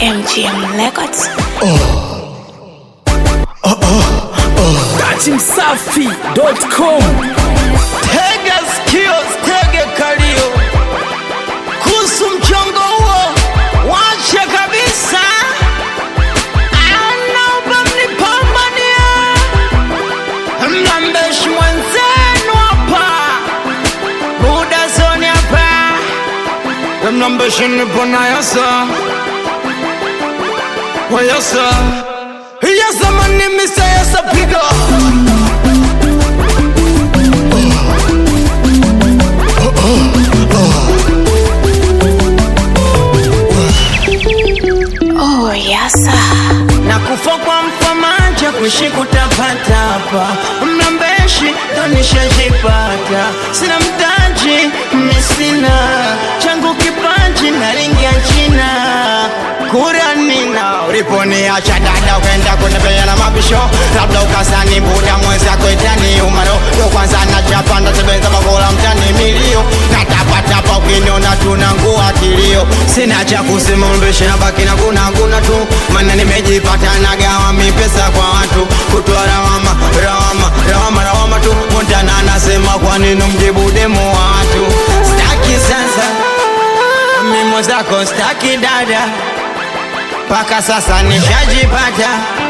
MGM Records. Datimsafi.com Tega sikio, tege kalio, kuhusu mchongo huo wache kabisa. Anaomba mnipambanie, mlambeshi mwenzenu hapa, buda zoni hapa, mlambeshi nipo na yasa wayasa yasa mani misa yasa piga Oh, yasa. na kufa kwa mfamaja kuishi kutapata hapa mnambeshi tonishajipata sina mtaji misina changu kipaji naringia china kuranina uliponiacha dada kwenda kunipea na mabisho labda ukasani buda mwenzako itani umaro yo kwanza nachapa ndatembeza makola mtani milio natapatapa ukiniona tunangua kilio sina cha kusema mbeshe na baki na kuna kuna tu maana nimejipata nagawa mipesa kwa watu kutoa rawama rawama rawama rawama tu montana anasema kwa nini mjibu demo wa watu staki sasa mimo zako staki dada mpaka sasa nishajipata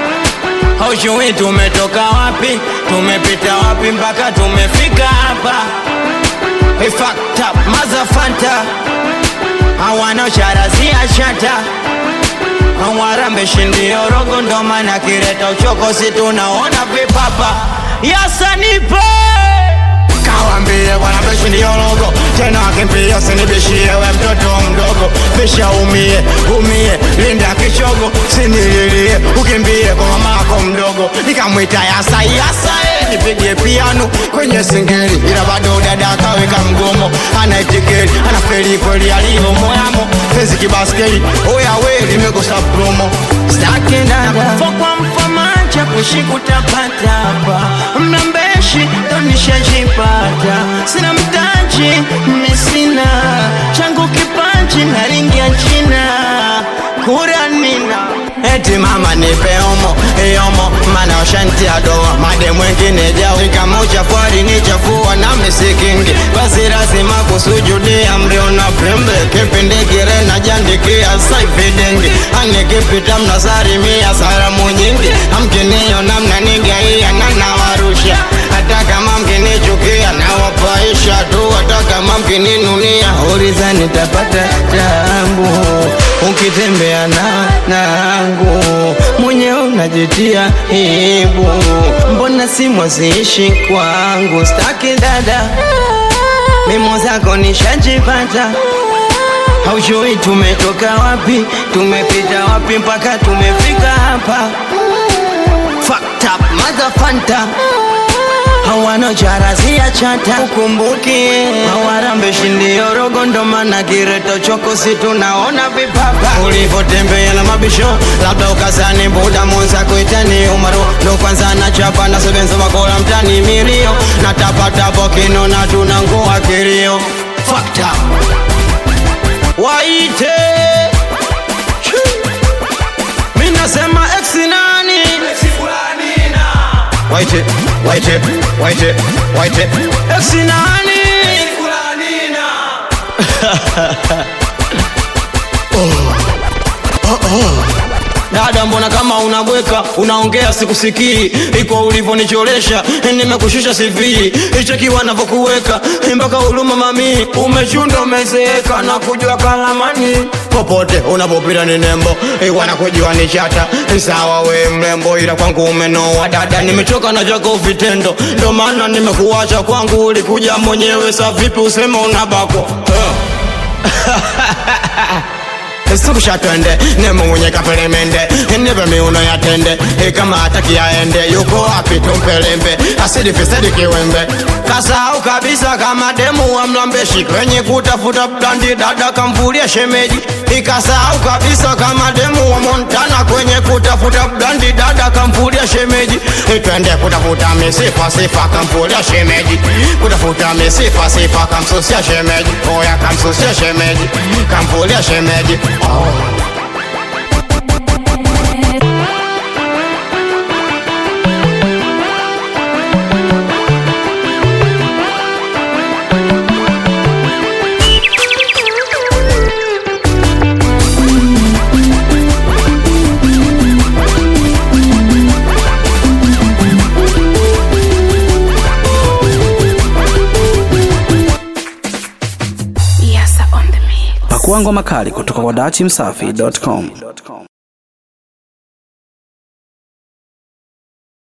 haujui tumetoka wapi tumepita wapi mpaka tumefika hapa We fucked up mazafanta hawanacharazia chata hawarambeshi ndio rogo ndo maana kireta uchokozi tunaona vipapa yasanipe kawambie wanambeshi ndio rogo tena akimpia sinibishie we mtoto mdogo bisha umie umie linda kichogo sinililie ukimbie kwa mamako mdogo nikamwita yasa yasa eh, nipigie piano kwenye singeli ila bado dada akaweka mgomo anaitikeli anafeli kweli alivyo moyamo fezi kibaskeli oya we limekosa promo staki dada fokwa mfamacha kuishi kutapata hapa mnambeshi tonishajipata sina mtaji misina changu kipaji naringia china kuranina eti mama nipe omo iyomo mana ushantia doa made mwengine jao kama uchafwari ni chafua na misikingi basi lazima kusujudia mriona pembe kipindi kire na jandikia saifidengi anikipita mnasarimia salamu nyingi amkiniona mnanigaia na nawarusha hata kama mkinichukia nawapaisha tu hata kama mkininunia uliza nitapata tabu ukitembea na nangu mwenyewe unajitia hibu mbona simu ziishi kwangu staki dada mimo zako nishajipata haujui tumetoka wapi tumepita wapi mpaka tumefika hapa Fucked up motherfanta hawana charazia chata ukumbuki hawarambeshi ndio rogo ndo maana kireto choko si tunaona vipapa ulivyotembea na mabisho labda ukazani buda mwenzako itani umaro ndo kwanza nachapa na sebenzo makola mtani milio na tapatapo kinona tunangua kilio Fucked up waite mi nasema ex nani waite waite waite waite ex nani dada mbona kama unabweka unaongea sikusikii iko ulivyonichoresha nimekushusha cv ichekiwa navyokuweka mpaka huruma mami umechunda umezeeka na kujua kalamani popote unapopita ni nembo wanakujua ni chata sawa we mrembo ila kwangu umenoa dada nimechoka na chako vitendo ndo maana nimekuacha kwangu ulikuja mwenyewe sa vipi usema unabakwa huh. sikusha twende nemo mwenye kapelemende nipe miuno ya tende kama hataki aende yuko wapi tumpelembe asidi fisadi kiwembe kasahau kabisa kama demu wa mlambeshi kwenye kutafuta blandi dada kamvulia shemeji ikasahau kabisa kama demu wa montana kwenye kutafuta blandi dada kamvulia shemeji twende kutafuta misifa sifa kamvulia shemeji kutafuta misifa sifa kamsusia shemeji oya kamsusia shemeji kamvulia shemeji Pakua ngoma kali kutoka kwa dachimsafi.com.